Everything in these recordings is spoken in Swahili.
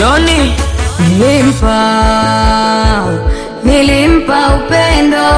Doni Nilimpa, nilimpa upendo,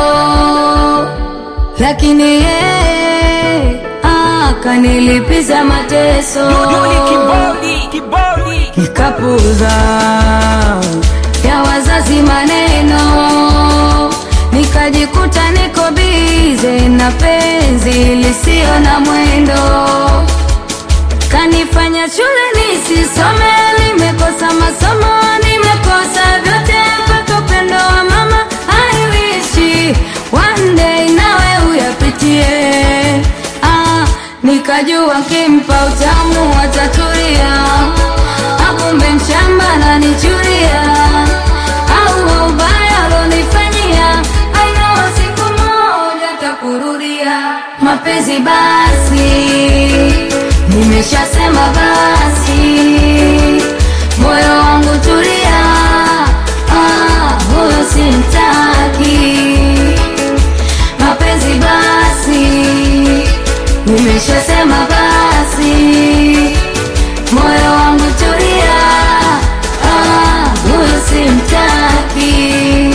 lakini yeye akanilipiza mateso, Doni kibodi kibodi nikapuza ya wazazi maneno, nikajikuta niko bize na penzi lisio na mwendo kanifanya shule nisisome, nimekosa masomo, nimekosa vyote mpaka upendo wa mama. I wish one day nawe uyapitie. Ah, nikajua kimpa utamu watatulia, akumbe mshamba nanichuria, au ubaya alonifanyia, I know siku moja takurudia mapenzi basi Nimeshasema basi, moyo wangu tulia, ah, huyo simtaki. Mapenzi basi, nimeshasema basi, moyo wangu tulia, ah, huyo simtaki.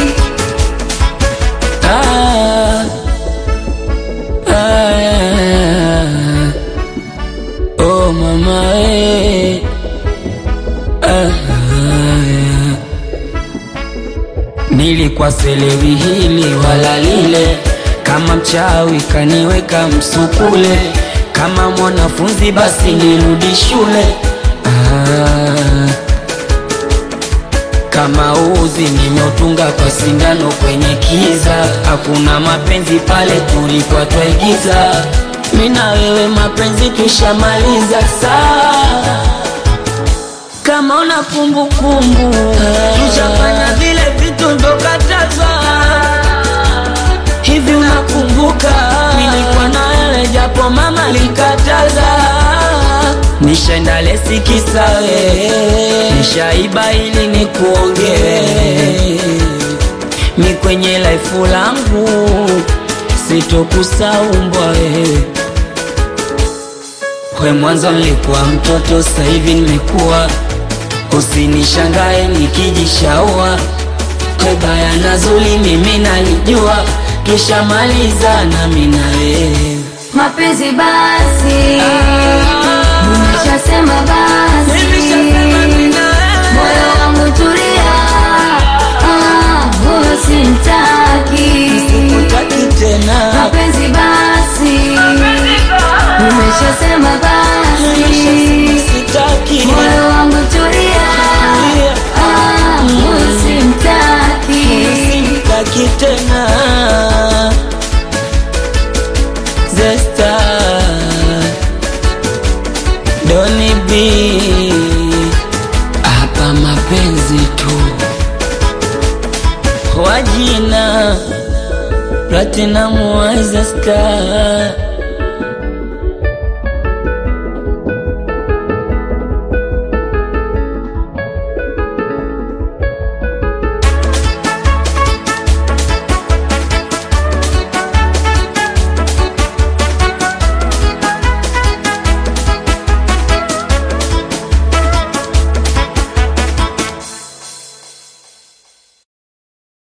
Ah, ah, oh mama eh. Ah, ah. Nilikuwa selewi hili wala lile, kama mchawi kaniweka msukule, kama mwanafunzi basi nirudi shule ah. Kama uzi nimeutunga kwa sindano kwenye kiza, hakuna mapenzi pale tulikuwa twaigiza. Mimi na wewe mapenzi tushamaliza saa kama una kumbukumbu tushafanya vile vitu ndokatazwa hivi, unakumbuka nilikuwa na wewe japo mama likataza, nishaenda lesi kisawe, nishaiba ili nikuongee mi kwenye laifu langu sitokusaumbwa wewe we mwanzo nilikuwa mtoto, sasa hivi nimekuwa. Usinishangae nikijishaua, we baya na zuri mimi nalijua, tushamaliza na mimi na wewe. Mapenzi basi, nimeshasema basi, Nimeshasema mimi na wewe. moyo wangu tulia, ah, huyo simtaki. Sikutaki tena, Mapenzi basi, nimeshasema basi, sitaki moyo wangu tulia, ah, huyo simtaki. sitaki tena Zesta Doni B hapa mapenzi tu wajina Platinum Wise Star